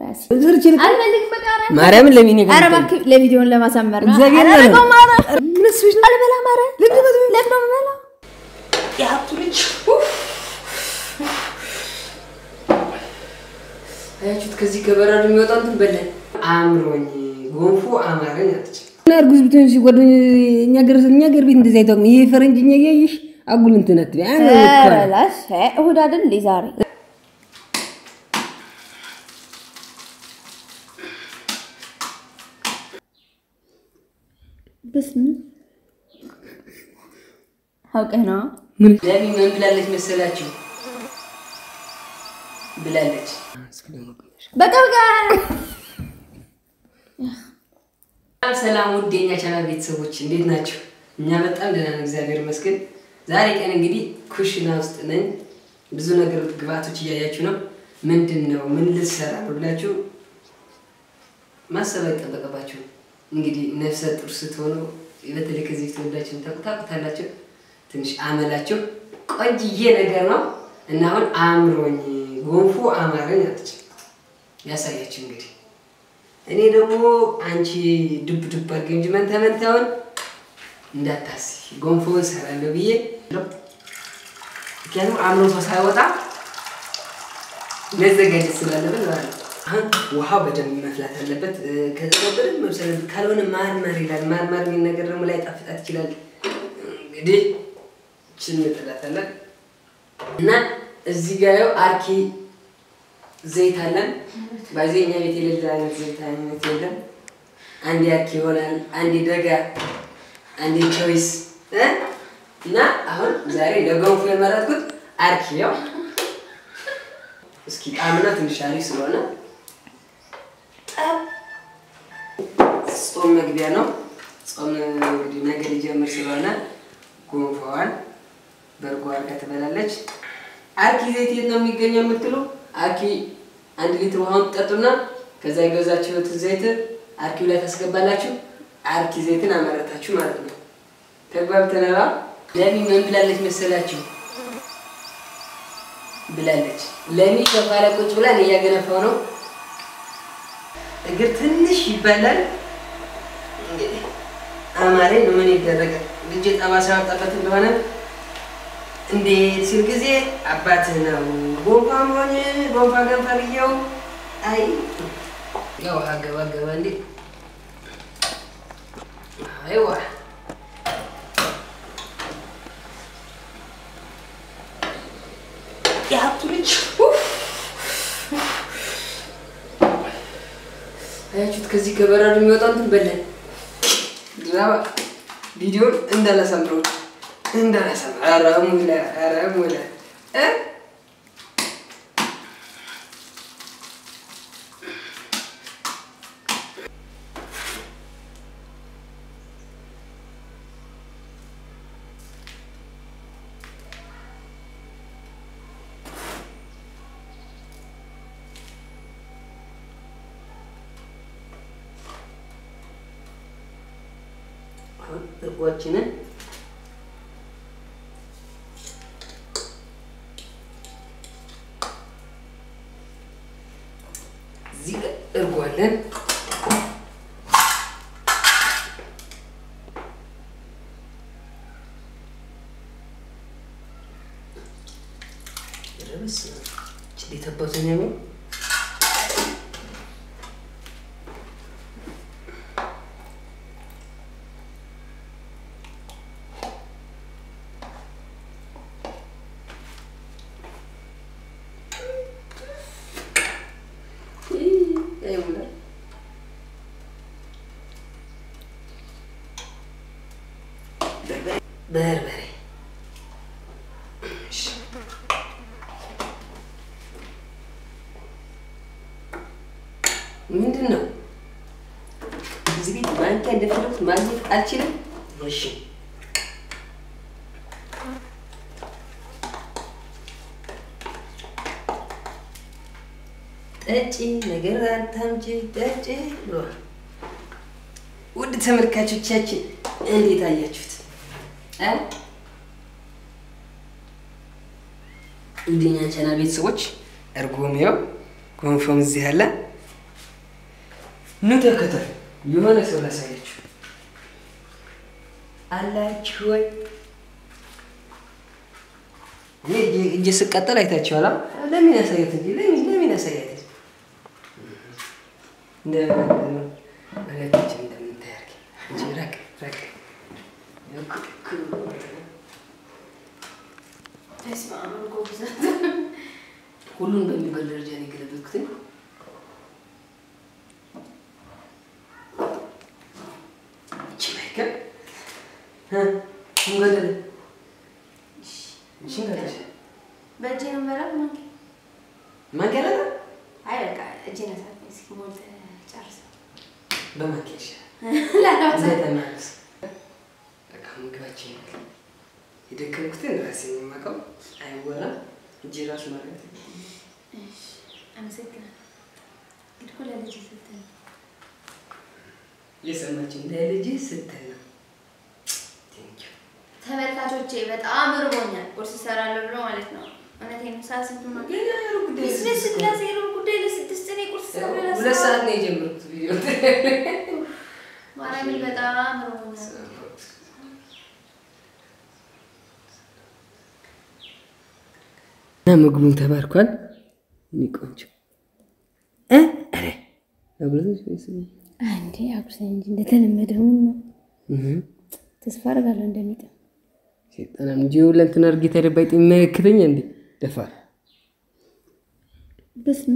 ራሴ ዝርች ልክ አልፈልግም። በቃ ኧረ ማርያምን ለሚኔ ኧረ እባክህ ለቪዲዮን ለማሳመር ነው። እግዚአብሔር ኧረ ነው። በቃ ኧረ ምንስሽ ነው አልበላም። ኧረ ለምን ነው የምበላው? የሀብቱ ልጅ አያችሁት? ከዚህ ከበረዶ የሚወጣው እንትን በላኝ አምሮኝ ጎንፎ አማረኝ አለች። እና እርጉዝ ብትሆን እሺ ጓደኛ እኛ ገር እኛ ገር ቤት እንደዚህ አይታወቅም። ይሄ ፈረንጅኛ እያየሽ አጉል እንትን አትበይ። አነ እኮ ኧረ ላሽ እ እሑድ አይደል እንዴ ዛሬ? በስመ አብ አውቀህ ነው ምን ለሚ ምን ብላለች መሰላችሁ? ብላለች በቃ በቃ ሰላም ሰላም፣ ውድ የኛ ቻናል ቤተሰቦች እንዴት ናቸው? እኛ በጣም ደህና ነን፣ እግዚአብሔር ይመስገን። ዛሬ ቀን እንግዲህ ኩሽና ውስጥ ነኝ። ብዙ ነገር ግብአቶች እያያችሁ ነው። ምንድን ነው ምን ልሰራ ነው ብላችሁ ማሰብ አይጠበቅባችሁ። እንግዲህ ነፍሰ ጡር ስትሆኑ በተለይ ከዚህ ተወዳችሁ ታውቁታላችሁ። ትንሽ አመላችሁ ቆንጅዬ ነገር ነው እና አሁን አምሮኝ ጎንፎ አማረኝ አለች። ያሳያችሁ እንግዲህ እኔ ደግሞ አንቺ ዱብ ዱብ አድርገኝ እንጂ መንታ መንታውን እንዳታስቢ ጎንፎውን እሰራለሁ ብዬ ምክንያቱም አምሮቷ ሳይወጣ መዘጋጀት ስላለብን ማለት ነው። አሁን ውሃው በደንብ መፍላት አለበት። ከዛ በደንብ መብሰል አለበት። ካልሆነ ማርማር ይላል። ማርማር የሚል ነገር ደግሞ ላይ ጣፍጣት ይችላል። እንግዲህ ችን እንጥላታለን እና እዚህ ጋር ያው አርኪ ዘይት አለን። በዚህ እኛ ቤት የሌለ አይነት ዘይት አይነት የለም። አንዴ አርኪ ይሆናል፣ አንዴ ደጋ፣ አንዴ ቾይስ እ እና አሁን ዛሬ ለገንፎ የመረጥኩት አርኪ ያው እስኪ ጣምና ትንሽ አሪፍ ስለሆነ ጾም መግቢያ ነው። ጾም እንግዲህ ነገ ሊጀምር ስለሆነ ጎንፎዋን በእርጎ አድርጋ ትበላለች። አርኪ ዘይት የት ነው የሚገኘው የምትሉ አርኪ አንድ ሊትር ውሃውን ትጠጡና ከዛ የገዛችሁትን ዘይት አርኪው ላይ ታስገባላችሁ። አርኪ ዘይትን አመረታችሁ ማለት ነው። ተግባብተናል። ለሚ ምን ብላለች መሰላችሁ? ብላለች ለሚ ሶፋ ላይ ቁጭ ብላ እኔ እያገነፋው ነው። እግር ትንሽ ይበላል። እንግዲህ አማሬን ምን ይደረጋል። ልጅ ጠባሳ ያወጣበት እንደሆነ እንዴት ሲል ጊዜ አባትህ ነው ጎንፋ ሆኝ ጎንፋ ገንፋ ብዬው አይ ያው አገባ ገባ እንዴ አይዋ የሀብቱ ልጅ አያችሁት? ከዚህ ከበረዶ የሚወጣው እንትን በለን ድራማ ቪዲዮን እንዳላሳምረው እንዳላሳምረው። ኧረ ሙላ ኧረ ሙላ እ አሁን እርጓችንን እዚህ ጋር እርጓለን። ረብስ እንዴት አባቱ ነው የሚሆነው? ይሙላል በርበሬ ምንድን ነው? እዚህ ቤት ማንኪያ እንደፈለኩት ማግኘት አልችልም። እሺ ጠጪ ነገር አታምጪ ጠጪ ብሏል። ውድ ተመልካቾቻችን እንዴት አያችሁት? እ ውድ የኛ ቻናል ቤተሰቦች እርጎም ያው ጎንፎም እዚህ አለ። ኑ ተከተል። የሆነ ሰው ላሳያችሁ አላችሁ ወይ? እኔ እጄ- እጄ ስቀጠል አይታችኋል። አ? ለምን ያሳያት እንጂ ለምን ለምን ያሳያት እንደማለታችን እንደምታያርግ እንጂ ራቅ ራቅ ሁሉን በሚባል ደረጃ ነው የገለበጥኩት። እቺ ማይከል እንገደል እሺ እንገደል በእጄ ነው የምበላው። ማንኪ ማንገላታ አይ በቃ እጄ ነሳት። እስኪ ሞልተህ ጨርሰው። በማንኪያ ላላውሳ እንደተማርስ በቃ ምግባችን ይበቃል። የደከምኩትን ራሴ የማውቀው አይወራም። እጄ ራሱ ማለት አመሰግናለሁ። እንግዲህ እኮ ለልጅ ስትል ነው። የሰማችን ለልጅ ስትል ነው። ቴንኪው ተመልካቾቼ በጣም እርቦኛል። ቁርስ እሰራለሁ ብሎ ማለት ነው። እውነቴን ነው። ሰዓት ስንት ነው? ገና ሩብ ጉዳይ ስለ ስላሴ ሩብ ጉዳይ ለስድስት እኔ ቁርስ እሰራለሁ ሁለት ለሰዓት። ሰዓት ነው የጀመርኩት ቪዲዮ ማርያምን በጣም እርቦኛል። እና ምግቡን ተባርኳል። እኔ ቆንጆ እ ኧረ አብረን አንዴ አጉርሰኝ እንጂ እንደተለመደው ነው። እህ ተስፋ አደርጋለሁ እንደሚጥም ሴጣናም እንጂ ሁለንትና እርጌ ተደባይ ይመለከተኛ እንዴ ደፋር በስመ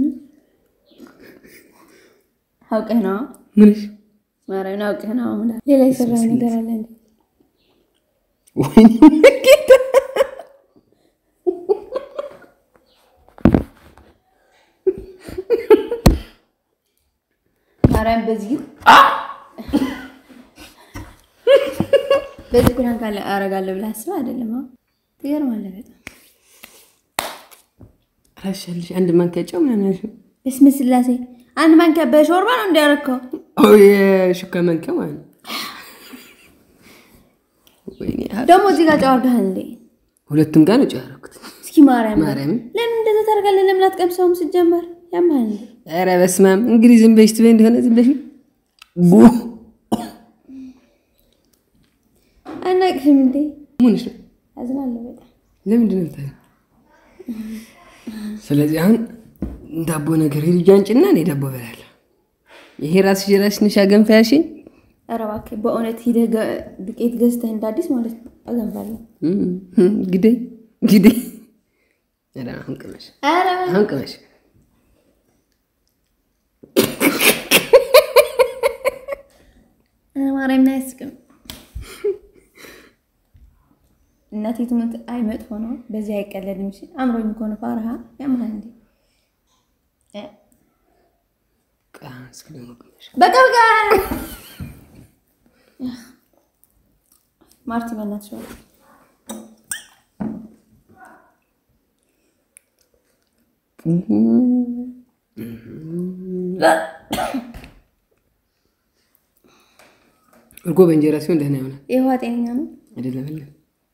አውቀህ ነው ምንሽ ማርያምን አውቀህ ነው። አሁን ሌላ የሰራው ነገር አለ እንዴ? ወይኔ ጌታ ማርያም በዚህ በዚህ ፕራንክ አለ አረጋለሁ ብለህ አስበህ አይደለም? አሁን ትገርማለህ በጣም አላሻልሽ አንድ ማንኪያ ጨው ምናምን ያልሽው በስመ ስላሴ አንድ ማንኪያ በሾርባ ነው እንዲያረከው ኦ የሹካ ማንኪያ ማለት ነው። ወይኔ ደግሞ እዚህ ጋር ጨው አድርገሃል እንዴ? ሁለቱም ጋር ነው ጨው ያደረኩት። እስኪ ማርያም ማርያምን ለምን እንደዛ ታደርጋለህ? ለምን አትቀምሰውም? ስትጀመር ያማል እንዴ? ኧረ በስመ አብ እንግዲህ ዝም በሽ ትበይ እንደሆነ ዝም በሽ ቡ አናቅፍም እንዴ? ሙንሽ ነው አዝናለሁ በጣም ለምንድን ነው የምታየው? ስለዚህ አሁን ዳቦ ነገር ሄድ አንጭና እኔ ዳቦ እበላለሁ። ይሄ ራስሽ የራስሽ ነሽ አገንፋ ያልሽኝ ኧረ እባክህ በእውነት ሂደህ ገ- ዱቄት ገዝተህ እንደ አዲስ ማለት ነው አገንፋለሁ። እም፣ ግደይ ግደይ። ኧረ አሁን ቅመሽ ኧረ አሁን ቅመሽ። ኧረ ማርያምን አያስቅም። እናቴ ትሙት አይ መጥፎ ነው በዚህ አይቀለድም። እሺ አምሮኝ ከሆነ ፋርሃ ያምሃል እንዴ? እ፣ ቃ እስኪ ደግሞ ቅመሽ። በቃ በቃ ማርቲ በእናትሽ በቃ እርጎ በእንጀራ ሲሆን ደህና ይሆናል። የውሃ ጤነኛ ነው። አይደለም አይደለም።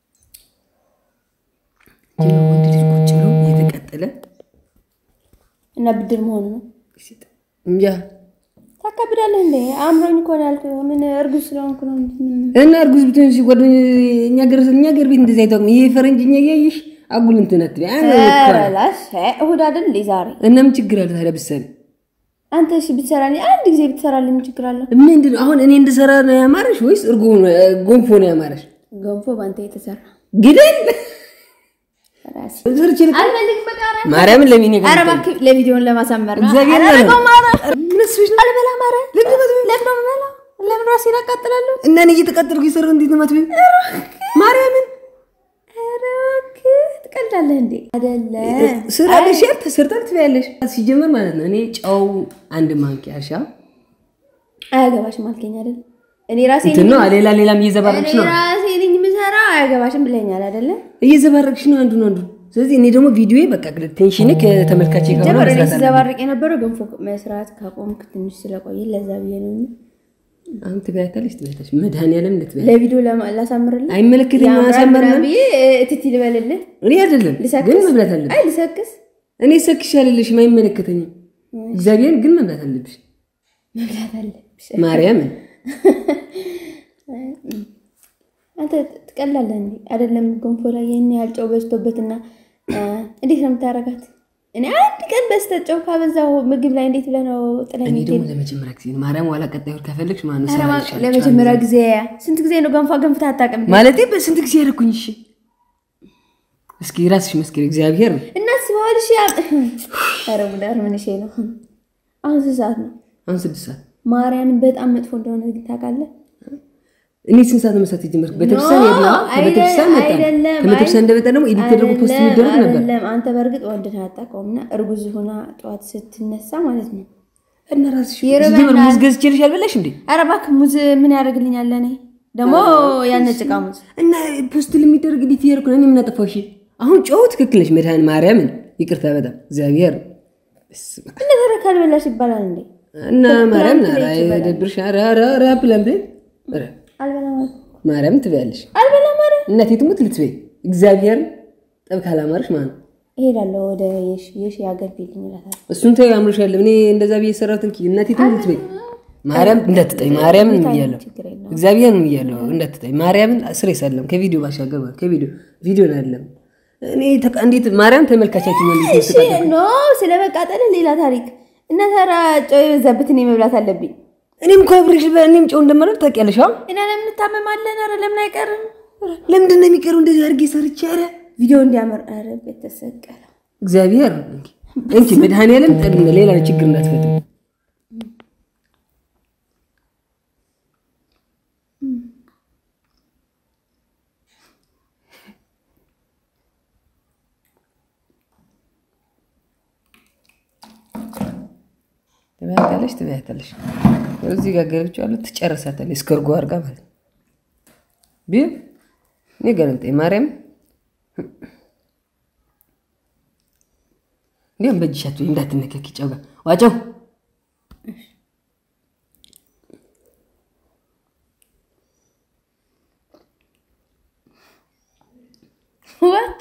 ጅሎ ወንድ ልጅ ቁጭ ብሎ እየተቀጠለ እና ብድር መሆኑ ነው። እንጃ ታካብዳለህ እንዴ? አምሮኝ እኮ ነው ያልኩህ። ምን እርጉዝ ስለሆንኩ ነው እንጂ ምን እና እርጉዝ ብትሆን እሺ፣ ጓደኛ እኛ ገር እኛ ገር ቤት እንደዚህ አይታወቅም። ይሄ ፈረንጅኛ እያየሽ አጉል እንትን አትበይ። አይ ነው እኮ አለ። ረላሽ እሁድ አይደል እንዴ ዛሬ? እና ምን ችግር አለ ታዲያ ብትሰሪ? አንተ እሺ ብትሰራልኝ አንድ ጊዜ ብትሰራልኝ ምን ችግር አለው? ምንድን ነው አሁን እኔ እንድሰራ ነው ያማረሽ ወይስ እርጎ ነው ጎንፎ ነው ያማረሽ? ገንፎ በአንተ የተሰራ ግደል ራስ ሰርች አልፈልግም። በቃ ኧረ ማርያምን ለምን ኧረ እባክህ ለቪዲዮን ለማሳመር ነው። እግዚአብሔር ኧረ ነው። በቃ ማረ ምንስሽ ነው አልበላም። ኧረ ለምን ነው የምበላው? ለምን ራሴን አቃጥላለሁ? እና እኔ እየተቀጠልኩ ይሰራ እንዴት ነው የማትበይው? ማርያምን ኧረ እባክህ ትቀልዳለህ እንዴ? አይደለም ስራ ለሽ ተሰርታ ትበያለሽ። ሲጀመር ማለት ነው እኔ ጨው አንድ ማንኪያ እርሻ አያገባሽም አልከኝ አይደል? እኔ ራሴ እንትን ነው ሌላ ሌላም እየዘባረቅሽ እኔ ነው ራሴ ነኝ የምሰራው። አያገባሽም ብለኛል አይደለ? እየዘባረቅሽ ነው አንዱን አንዱ። ስለዚህ እኔ ደግሞ ቪዲዮ በቃ ቴንሽን ከተመልካች ጋር ጀመር እኔ መስራት አለብኝ። ስዘባርቅ የነበረው ገንፎ መስራት ካቆምክ ትንሽ ስለቆየ ለዛ ብዬ ነው እንጂ አሁን ትበያታለሽ ትበያታለሽ። መድኃኒዓለም ልትበያ ለቪዲዮ ለማ- ላሳምርልህ አይመለከተኝም። ያምራል ማሳመር ምናምን ነው ብዬ እትት ልበልልህ እኔ አይደለም ልሰክስ ግን መብላት አለብሽ። አይ ልሰክስ እኔ ሰክሽ ያለልሽም አይመለከተኝም። እግዚአብሔርን ግን መብላት አለብሽ። መብላት አለብሽ። ማርያምን አንተ ትቀላለህ እንዴ? አይደለም ገንፎ ላይ ይህን ያህል ጨው በዝቶበትና እንዴት ነው የምታረጋት? እኔ አንድ ቀን በስተት ጨው ካበዛው ምግብ ላይ እንዴት ብለህ ነው ጥለኝ እኔ ደግሞ የምትሄድ? ለመጀመሪያ ጊዜ ነው። ማርያም ዋላ ቀጣይ ወር ከፈለግሽ ማነው ኧረ ስራ እባክህ፣ ይሻልሻል። ለመጀመሪያ ጊዜ ስንት ጊዜ ነው ገንፎ ገንፍተህ አታውቅም? ማለቴ በስንት ጊዜ ያደረኩኝ? እሺ እስኪ ራስሽ መስክሪ። እግዚአብሔር ነው እናስበዋል። እሺ ያ ኧረ ሙዳር ምን እሺ ነው አሁን ስንት ሰዓት ነው? አሁን ስድስት ሰዓት ማርያምን በጣም መጥፎ እንደሆነ ግን ታውቃለህ። እኔ ስንት ሰዓት ነው መስራት የጀመርኩት? ቤተክርስቲያን ኖ፣ ሄድና ከቤተክርስቲያን መጣን። አይደለም፣ ከቤተክርስቲያን እንደመጣ ደግሞ ኤዲት ተደርጎ ፖስት አይደለም፣ የሚደረግ ነበር አይደለም። አንተ በእርግጥ ወንድን አታውቀውም እና እርጉዝ ሆና ጠዋት ስትነሳ ማለት ነው። እና ራስሽ ይርበናል። ሲጀመር ሙዝ ገዝቼልሽ አልበላሽ እንዴ? ኧረ እባክህ ሙዝ ምን ያደርግልኛል? እኔ ደግሞ ያነጭቃ ሙዝ እና ፖስት ለሚደረግ ኤዲት እያደረኩ ነው። እኔ ምን አጠፋሁ? እሺ አሁን ጨው ትክክል ነሽ። መድኃኒዓለም ማርያምን ይቅርታ በጣም እግዚአብሔር በስመ አብ። እንደተረ ካልበላሽ ይባላል እንዴ? እና ማርያም ፕራንክ ላይ ደብርሽ ራፕ ለምድ አልበላም አልኩ። ማርያም ትበያለሽ። አልበላም ኧረ እናቴ ትሙት ልትበይ እግዚአብሔር ጠብ ካላማርሽ ማለት ነው። እሄዳለሁ ወደ የሽ የሽ ያገርብልኝ እላታለሁ። እሱን ተይው አምሮሻል። እኔ እንደዛ ብዬ የሰራሁትን ኪ እናቴ ትሙት ልትበይ ማርያም እንዳትጠይ ማርያምን ብያለሁ። ችግር የለውም። እግዚአብሔርን ብያለሁ እንዳትጠይ ማርያምን ስሬ ሳለም ከቪዲዮ ባሻገር ማለት ከቪዲዮ ቪዲዮ አይደለም። እኔ ተቃ እንዴት ማርያም ተመልካቻችን ነው እንዴት እሺ ኖ ስለ መቃጠል ሌላ ታሪክ እና ተራ ጨው የበዛበት እኔ መብላት አለብኝ። እኔም እኮ አብሬሽ በ- እኔም ጨው እንደማለት ታውቂያለሽ። አሁን እና ለምን እንታመማለን? ኧረ ለምን አይቀርም? ለምንድን ነው የሚቀረው እንደዚህ አድርጌ ሰርቼ? ኧረ ቪዲዮ እንዲያምር ኧረ በተሰቀለ እግዚአብሔር እንኪ መድኃኒዓለም ጠብ ሌላ ችግር እንዳትፈጥር ትበያታለሽ ትበያታለሽ። እዚህ ጋር ገብቼዋለሁ ትጨርሳታለሽ። እስከ እርጎ አድርጋ ማለት ነው። ቢል እኔ ገለምጠኝ ማርያም እንዲሁም በእጅሻት እንዳትነከኪ ጨው ጋር ዋጨው ዋት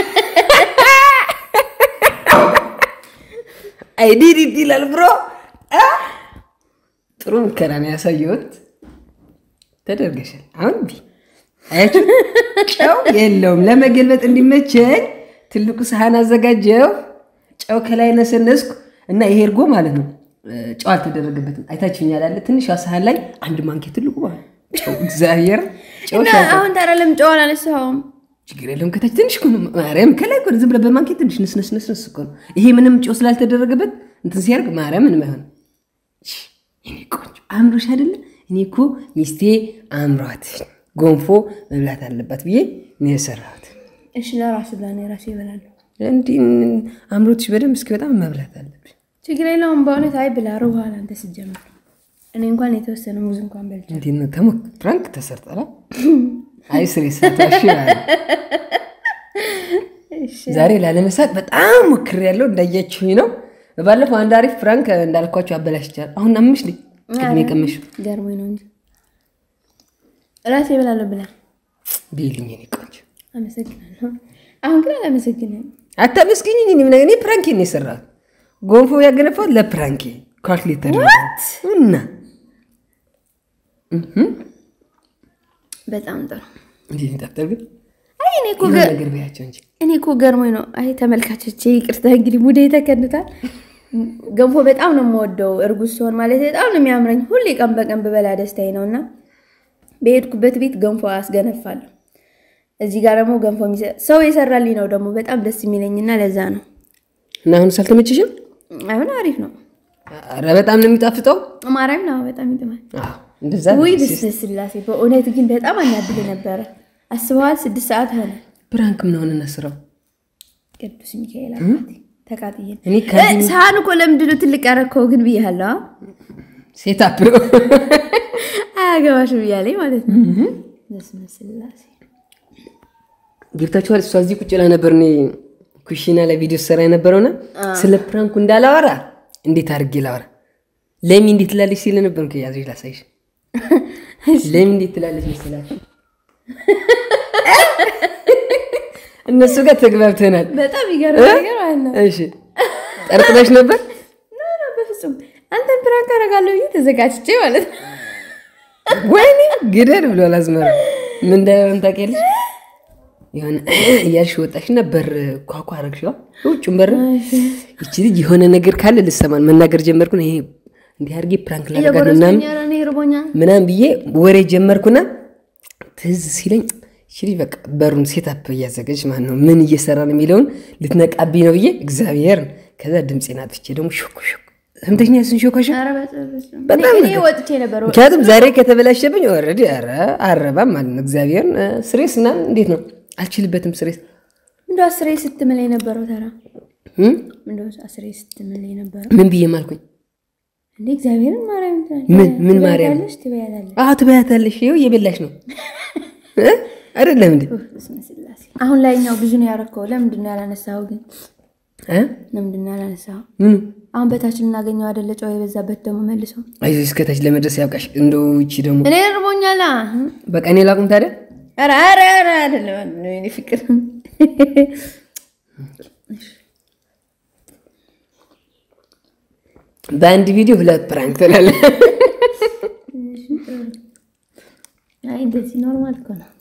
አይዲዲት ይላል ብሮ አ? ጥሩ ሙከራ ነው ያሳየሁት። ተደርገሻል። አሁን ቢ አያችሁ፣ ጨው የለውም። ለመገልበጥ እንዲመቸኝ ትልቁ ሰሃን አዘጋጀው። ጨው ከላይ ነሰነስኩ እና ይሄ እርጎ ማለት ነው ጨው አልተደረገበትም። አይታችሁኛል አለ ትንሿ ሰሃን ላይ አንድ ማንኪያ ትልቁ ማለት ነው ጨው እግዚአብሔር ጨው እና ሻንጣ አሁን ታዲያ ለምን ጨው አላነሳኸውም? ችግር የለውም። ከታች ትንሽ እኮ ነው ማርያም፣ ከላይ እኮ ነው ዝም ብለህ በማንኪያ ትንሽ ነስነስነስ እኮ ነው። ይሄ ምንም ጨው ስላልተደረገበት እንትን ሲያደርግ ማርያም ምንም አይሆንም። ሽ፣ የኔ ቆንጆ አእምሮሽ አይደለ? እኔ እኮ ሚስቴ አእምሯት ጎንፎ መብላት አለባት ብዬ ነው የሰራሁት። እሺ ለራሱ ብላ ነው የራሱ ይበላሉ። እንዲህ አእምሮትሽ በደንብ እስኪ በጣም መብላት አለብሽ። ችግር የለውም በእውነት አይ ብላ ሩኋላ አንተ ስትጀምር እኔ እንኳን የተወሰነ ሙዝ እንኳን በልቼ እንዴት ነው ተሞ ፕራንክ ተሰርጠላ? አይ ስሬ ሳታሽ ዛሬ ላለመሳቅ በጣም ሞክሬያለሁ። እንዳያችሁኝ ነው። ባለፈው አንድ አሪፍ ፍራንክ እንዳልኳቸው አበላሽቻለሁ። አሁን አምሽ ልኝ ቅድሜ ቀመሽ ገርሞኝ ነው እንጂ ራሴ እበላለሁ ብላ ቢልኝ እኔ ቆንጆ አመሰግናለሁ። አሁን ግን አላመሰግንም። አታመስግኝኝ። እኔ ምን እኔ ፕራንኬ ነው የሰራሁት። ጎንፎ ያገነፋት ለፕራንኬ ካልኩሌተር እና በጣም ጥሩ። እንዴት ይጣፍጣል ግን አይ እኔ እኮ የሆነ ገ- ነገር በያቸው እንጂ እኔ እኮ ገርሞኝ ነው። አይ ተመልካቾቼ ይቅርታ እንግዲህ ሙዴ ተከንታል። ገንፎ በጣም ነው የምወደው። እርጉዝ ሲሆን ማለት በጣም ነው የሚያምረኝ። ሁሌ ቀን በቀን ብበላ ደስታዬ ነው እና በሄድኩበት ቤት ገንፎ አስገነፋለሁ። እዚህ ጋር ደግሞ ገንፎ የሚሰ- ሰው የሰራልኝ ነው ደግሞ በጣም ደስ የሚለኝና ለዛ ነው። እና አሁን ሳልተመችሽም? አሁን አሪፍ ነው። ኧረ በጣም ነው የሚጣፍጠው። ማርያም ነው በጣም ይጥማል። አዎ እንደዛ ውይ ነው። ብስነ ስላሴ በእውነት ግን በጣም አናድል ነበረ። አስበዋል። ስድስት ሰዓት ሆነ። ፕራንክ ምን ሆነ እናስረው ቅዱስ ሚካኤል አባቴ ተቃጥዬ እኔ እ፣ ሳህን እኮ ለምንድን ነው ትልቅ ያረከው ግን ብያለሁ። አ? ሴት አፕ አያገባሽም ብያለኝ ማለት ነው። በስመ ስላሴ ገብታችኋል። እሷ እዚህ ቁጭ ላይ ነበር እኔ ኩሽና ላይ ቪዲዮ ሰራ የነበረውና ስለ ፕራንኩ እንዳላወራ እንዴት አድርጌ ላወራ ለሚ እንዴት ትላለች ሲል ነበር። ያዙ ላሳይሽ። ለሚ እንዴት ትላለች መሰላችሁ? እነሱ ጋር ተግባብተናል። በጣም ይገርም ነገር ማለት ነው። እሺ ጠርጥረሽ ነበር? ኖ ኖ፣ በፍጹም አንተን ፕራንክ አደርጋለሁ ብዬ ተዘጋጅቼ ማለት ነው። ወይኔ ግደል ብሏል አዝመራ። ምን እንዳይሆን ታውቂያለሽ? የሆነ እያልሽ ወጣሽና በር ኳኳ አረግሽዋ ውጭም በር ይቺ ልጅ የሆነ ነገር ካለ ልሰማን መናገር ጀመርኩና ይሄ እንዲህ አድርጌ ፕራንክ ላደርጋት ነው ምናምን እየጎረስኩኝ ኧረ እኔ ይርቦኛል። ምናምን ብዬ ወሬ ጀመርኩና ትዝ ሲለኝ ይቺ ልጅ በቃ በሩን ሴታፕ እያዘጋጅ ማለት ነው ምን እየሰራ ነው የሚለውን ልትነቃብኝ ነው ብዬ እግዚአብሔር ከዛ ድምፄን አጥፍቼ ደግሞ ሾክ ሾክ ሰምተኛ ስን ሾካሾ ኧረ በጣም በጣም እኔ ነገር። ወጥቼ ነበር። ምክንያቱም ዛሬ ከተበላሸብኝ ኦልሬዲ ኧረ አረባም ማለት ነው እግዚአብሔርን እ፣ ስሬስ ምናምን እንዴት ነው አልችልበትም ስሬስ እንደው አስሬ ስትምል የነበረው ተራ እ? እንደው አስሬ ስትምል የነበረው ምን ብዬ ማልኩኝ እንዴ እግዚአብሔርን ማርያም ምን ምን ማርያም ትበያታለሽ ትበያታለሽ። አዎ ትበያታለሽ ይኸው እየበላሽ ነው እ? አይደለም እንዴ በስመ ስላሴ። አሁን ላይኛው ብዙ ነው ያረከው። ለምንድን ነው ያላነሳኸው ግን? እ? ለምንድን ነው ያላነሳኸው? ምኑ አሁን በታች ልናገኘው አይደለ? ጨው የበዛበት ደግሞ መልሶ አይዞሽ እስከታች ለመድረስ ያብቃሽ እንደው ይቺ ደግሞ እኔ እርቦኛላ። በቃ እኔ ላቁም ታዲያ ኧረ ኧረ ኧረ አይደለም እኔ ፍቅር በአንድ ቪዲዮ ሁለት ፕራንክ ትላለህ አይ እንደዚህ ኖርማል እኮ ነው።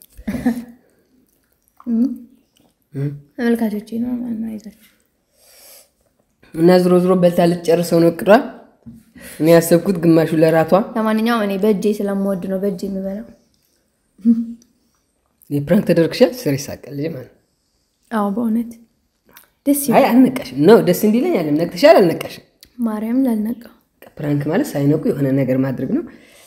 እም? ተመልካቾቼ ኖርማል ነው። አይዛችሁ እና ዝሮ ዝሮ በልታ ልትጨርሰው ነው እቅዷ እኔ ያሰብኩት ግማሹ ለራቷ ለማንኛውም እኔ በእጄ ስለምወድ ነው በእጄ የምበላው። የፕራንክ ተደርግሻል ስር ይሳቀልጅ ማለት ነው አዎ በእውነት ደስ አይ ይላል። አልነቃሽም ነው ደስ እንዲለኝ አለም ነቅተሻል አልነቃሽም ማርያም ላልነቃው ፕራንክ ማለት ሳይነቁ የሆነ ነገር ማድረግ ነው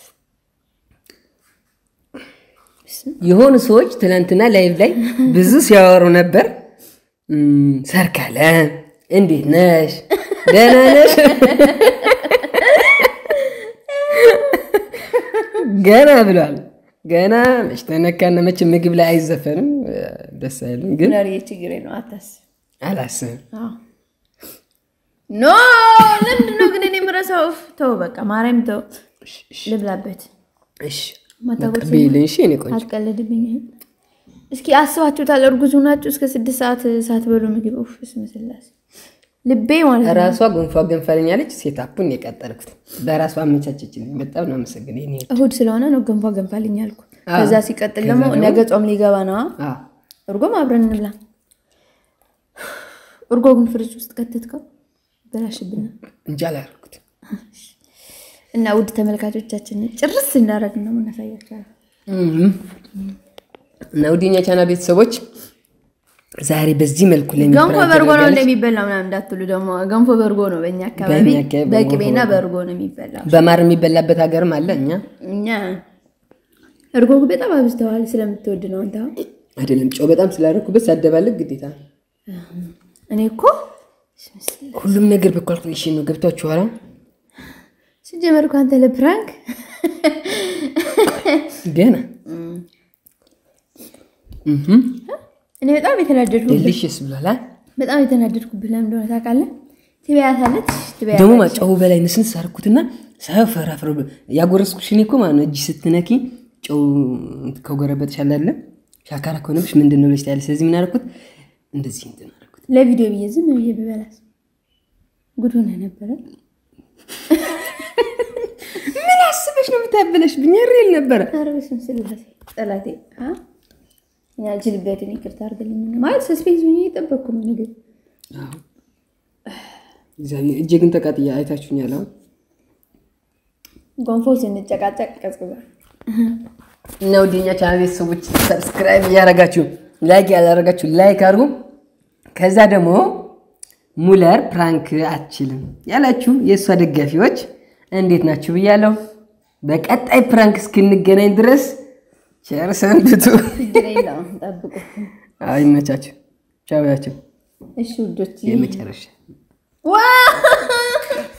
የሆኑ ሰዎች ትናንትና ላይቭ ላይ ብዙ ሲያወሩ ነበር እም፣ ሰርካለም እንዴት ነሽ ደህና ነሽ ገና ብሏል ገና መች ተነካና መች ምግብ ላይ አይዘፈንም ደስ አይልም ግን ለሪ ችግሬ ነው አታስብ። አላስብም አዎ ኖ ለምንድን ነው ግን እኔ የምረሳው? ኡፍ፣ ተው በቃ ማርያም ተው፣ ልብላበት። እሺ ማታጎርሰኝ ቤልን እሺ እኔ ቆንጆ አትቀልድብኝ። እስኪ አስባችሁታል? እርጉዝ ሆናችሁ እስከ ስድስት ሰዓት ሳትበሉ ምግብ ኡፍ፣ በስመ ስላሴ ልቤ ማለት ነው። ራሷ ገንፏ ገንፋልኛለች። ሴት አፑን የቀጠልኩት በራሷ አመቻቸችልኝ። በጣም ነው አመሰግን። ይሄ እሁድ ስለሆነ ነው ገንፏ ገንፋልኝ አልኩ። አዎ። ከዛ ሲቀጥል ደግሞ ነገ ጾም ሊገባ ነዋ። እርጎም አብረን እንብላ። እርጎ ግን ፍሪጅ ውስጥ ከተትከው በላሽብና እንጂ አላደረኩት። እና ውድ ተመልካቾቻችንን ጭርስ እንዳደረግን ነው የምናሳያቸዋለን። እና ውድኛ ቻና ቤተሰቦች ዛሬ በዚህ መልኩ ገንፎ ለሚብራን በእርጎ ነው ተደርጋለች። እንደሚበላ ምናምን እንዳትሉ ደግሞ ገንፎ በእርጎ ነው በእኛ አካባቢ በእኛ አካባቢ በቅቤና በእርጎ ነው የሚበላው። በማር የሚበላበት ሀገርም አለ። እኛ እኛ እርጎ ግን በጣም አብዝተዋል ስለምትወድ ነው አንተ። አሁን አይደለም ጨው በጣም ስላደረኩበት ሳደባለቅ ግዴታ ነው። እኔ እኮ ሁሉም ነገር በኳልኩሌሽን ነው። ገብቷችኋል? ሲጀመር እኮ አንተ ለፕራንክ ገና እህም እኔ በጣም የተናደድኩብህ ዴሊሽስ ብሏል። አ? በጣም የተናደድኩብህ ለምን እንደሆነ ታውቃለህ? ትበያታለች ትበያታለች ደግሞ ጨው በላይ ንስንስ አደረኩትና ሳፈራፍረ ያጎረስኩሽ እኔ እኮ ማለት ነው። እጅ ስትነኪ ጨው ከጎረበጥሽ አለ አይደለ? ሻካራ ከሆነብሽ ምንድን ነው ብለሽ ታያለሽ። ስለዚህ ምን አደረኩት? እንደዚህ እንትን አደረኩት። ለቪዲዮ ብዬ ዝም ብዬ ብበላስ ጉድ ሆነ ነበረ። ምን አስበሽ ነው የምታበለሽብኝ? ሪል ነበረ። ኧረ በስመ ስላሴ ጠላቴ አ? ያልችልበትን ይቅርታ አድርግልኝ። ማለት ሰስፔንስ ሆኜ እየጠበቅኩ ነው ምግብ እግዚአብሔር እጄ ግን ተቃጥያ አይታችሁኛል። አሁን ጎንፎ ስንጨቃጨቅ ቀዝቅዟል። እና ወደኛ ቻናል ቤተሰቦች ሰብስክራይብ እያደረጋችሁ ላይክ ያላደረጋችሁ ላይክ አድርጉ። ከዛ ደግሞ ሙለር ፕራንክ አትችልም ያላችሁ የእሷ ደጋፊዎች እንዴት ናችሁ ብያለሁ። በቀጣይ ፕራንክ እስክንገናኝ ድረስ ቸር ሰንብቱ። ችግር የለውም ጠብቁ። አዎ ይመቻችሁ። ቻው ያቸው እሺ ውዶች የመጨረሻ ዋ